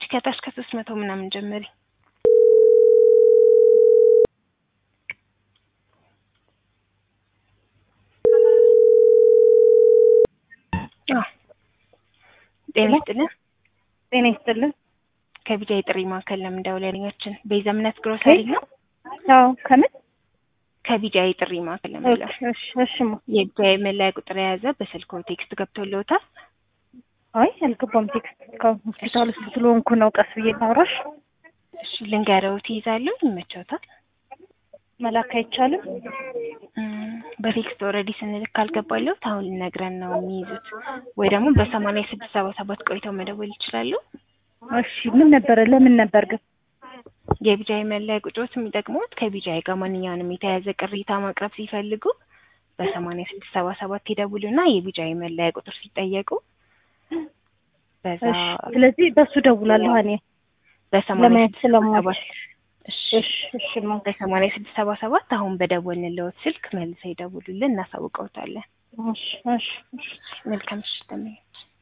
ከታች ከሶስት መቶ ምናምን ጀምሪ። አዎ ጤና ይስጥልን። ጤና ይስጥልን። ከቢጃ የጥሪ ማዕከል ለምን ደውለልኛችን? ቤዛ እምነት ግሮሰሪ ነው። አዎ ከምን ከቢጃ የጥሪ ማዕከል ለምለው እሺ እሺማ የቢጃ የመለያ ቁጥር የያዘ በስልኮ ቴክስት ገብቶልዎታል? አይ አልገባም። ቴክስት እስካሁን ሆስፒታል ውስጥ ስለሆንኩ ነው ቀስ ብዬ ላውራሽ። እሺ ልንገረው፣ ትይዛለሁ? ይመቸውታል? መላክ አይቻልም? እም፣ በቴክስት ኦልሬዲ ስንልክ ካልገባለሁት አሁን ልነግረን ነው የሚይዙት፣ ወይ ደግሞ በሰማንያ ስድስት ሰባ ሰባት ቆይተው መደወል ይችላሉ። እሺ ምን ነበረ? ለምን ነበር ግን? የቢጃይ መለያ ቁጥሮት የሚጠቅሙት ከቢጃይ ጋር ማንኛውንም የተያያዘ ቅሬታ ማቅረብ ሲፈልጉ በሰማንያ ስድስት ሰባ ሰባት ይደውሉና የቢጃይ መለያ ቁጥር ሲጠየቁ በዛ እሺ ስለዚህ በሱ ደውላለሁ እኔ በሰማንያ ለማየት ስድስት ሰባ ሰባት ስለማልችል። እሺ እሺ እሺማ በሰማንያ ስድስት ሰባ ሰባት አሁን በደወልንልዎት ስልክ መልሰው ይደውሉልን፣ እናሳውቀውታለን። እሺ እሺ እሺ መልካም ምሽት ተመኘች።